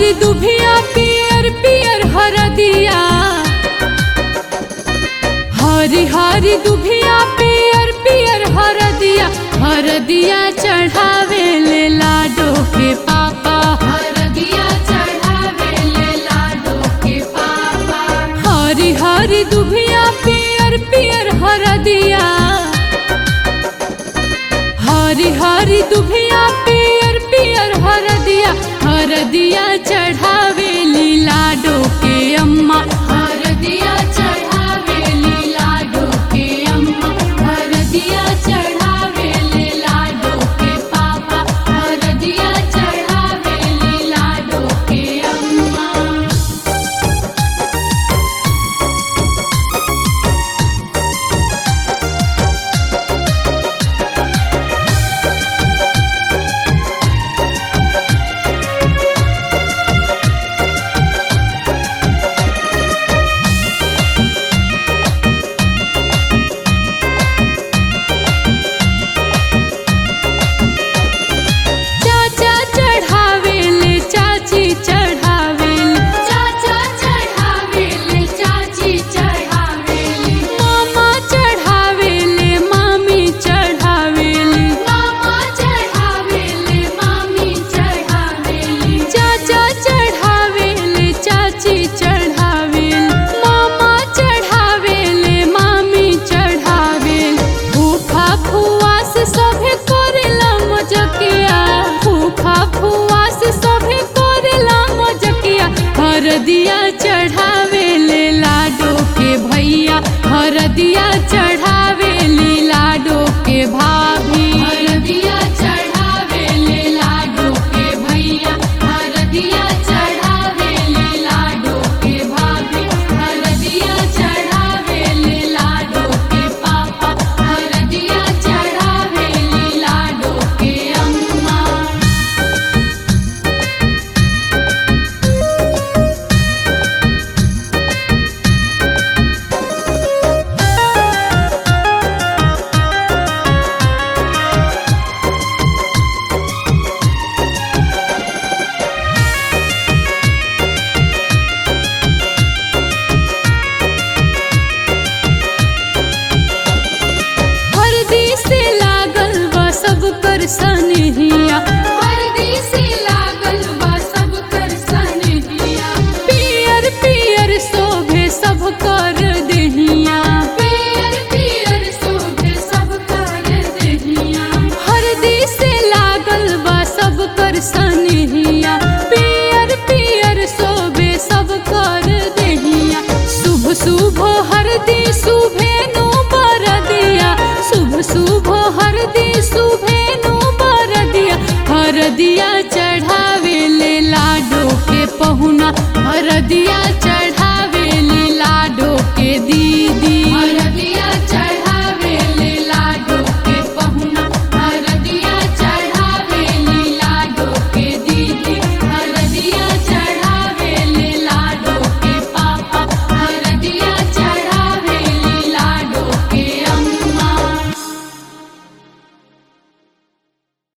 हरी दुभिया पियर पियर हरदिया हरी हरी दुभिया पियर पियर हरदिया हरदिया चढ़ावे ले लाडो के पापा हरदिया चढ़ावे ले लाडो के पापा हरी हरी दुभिया पियर पियर हरदिया हरी हरी दुभिया पियर पियर हरदिया हरदिया चढ़ावे ली लाडो के अम्मा हरदिया चढ़ावे ले लाडो के अम्मा हरदिया चढ़ावे ले लाडो के पापा हरदिया चढ़ावे ले लाडो के अम्मा चाचा चढ़ावे ले चाची चढ़ावे ले चाचा चढ़ावे ले चाची चढ़ावे ले मामा चढ़ावे ले मामी चढ़ावे ले मामा चढ़ावे ले मामी चढ़ावे ले चाचा चढ़ावे ले चाची चढ़ावे ले मामा चढ़ावे ले मामी चढ़ावे ले फूफा फुआ से सभे करेला मजकिया फूफा फुआ से सभे करेला मजकिया हरदिया चढ़ावे ले लाडो के भैया हरदिया चढ़ावे ले लाडो के भाभी हरदिया चढ़ावे ले लाडो के भैया हरदिया चढ़ावे ले लाडो के भाभी हरदिया चढ़ावे ले लाडो के पापा हरदिया चढ़ावे ले लाडो के अम्मा हरदी से लागल बा सब पर सनहिया